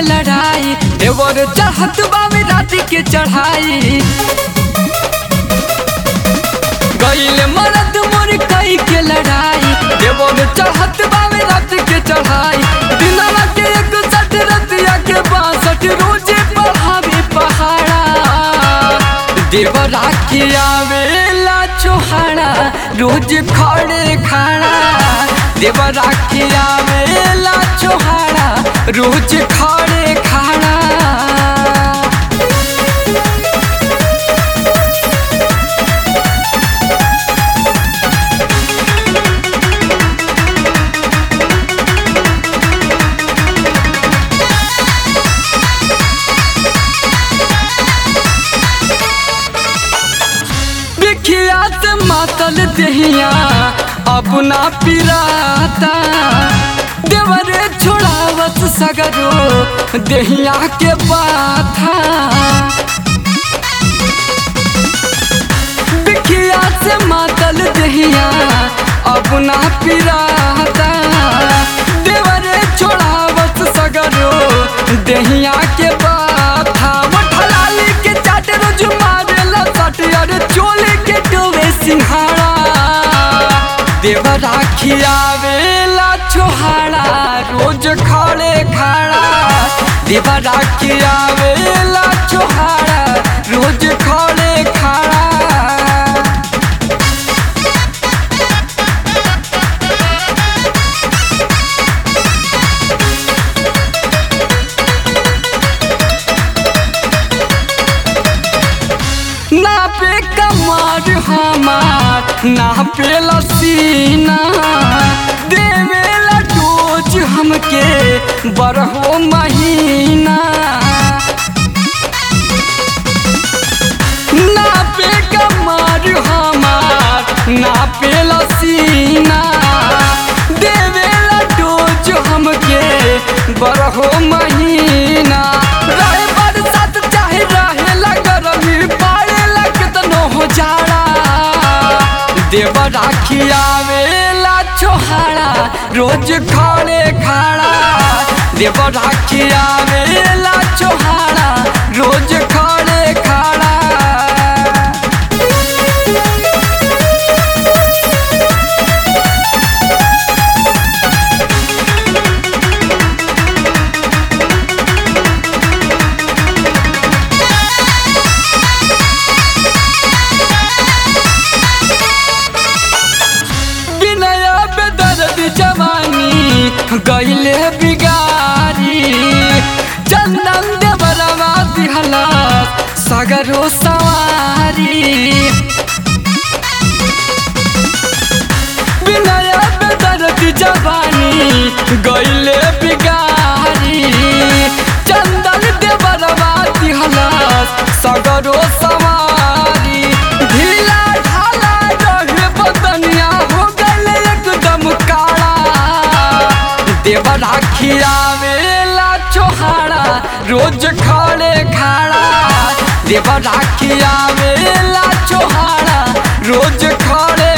के लड़ाई देवर चढ़त बावे रात के चढ़ाई गईल मरद मोर कई के लड़ाई देवर चढ़त बावे रात के चढ़ाई दिनवा के एक सठ रतिया के बासठ रोजे पढ़ावे पहाड़ा देवरा के आवेला चोहाड़ा रोज खड़े खाड़ा देवरा के आवेला चोहाड़ा रोज खड़े खाड़ा विख्यात मातल दहिया अपना पिराता देवरे छोड़ावत सगरो दहिया के बाथा विख्यात मातल दहिया अपना पिराता देवरे छोड़ावत सगरो दहिया के बाथा मठलाली के चाट रोज मारेला सट अरे चोले के डोवे सिंहाड़ा देवरा खियावेला छोहाड़ा रोज खड़े खाड़ा देवरा खियावेला छोहाड़ा रोज खड़े खाड़ा ना पे कमर हमार ना पे लसीना देवेला डोज हमके बरहो महीना ना पे कमर हमार ना पे लसीना देवेला डोज हमके बरहो महीना रहे बरसात चाहे रहे गरमी पाड़ेला केतनो हो जाड़ा देवरा खियावेला छोहाड़ा रोज खड़े खाड़ा देवरा खियावेला छोहाड़ा रोज खड़े खाड़ा विनय बेदर्द जवानी गईले बिगारी चंदन देवरवा दिहला सगरो सवारी विनय बेदर्द जवानी गईले बिगारी चंदन देवरवा दिहला सगरो सवारी ढीला ढाला रहे बदनिया हो गले एकदम काला देवरा खियावेला चोहाड़ा रोज खड़े खाड़ा देवरा खियावेला चोहाड़ा रोज खड़े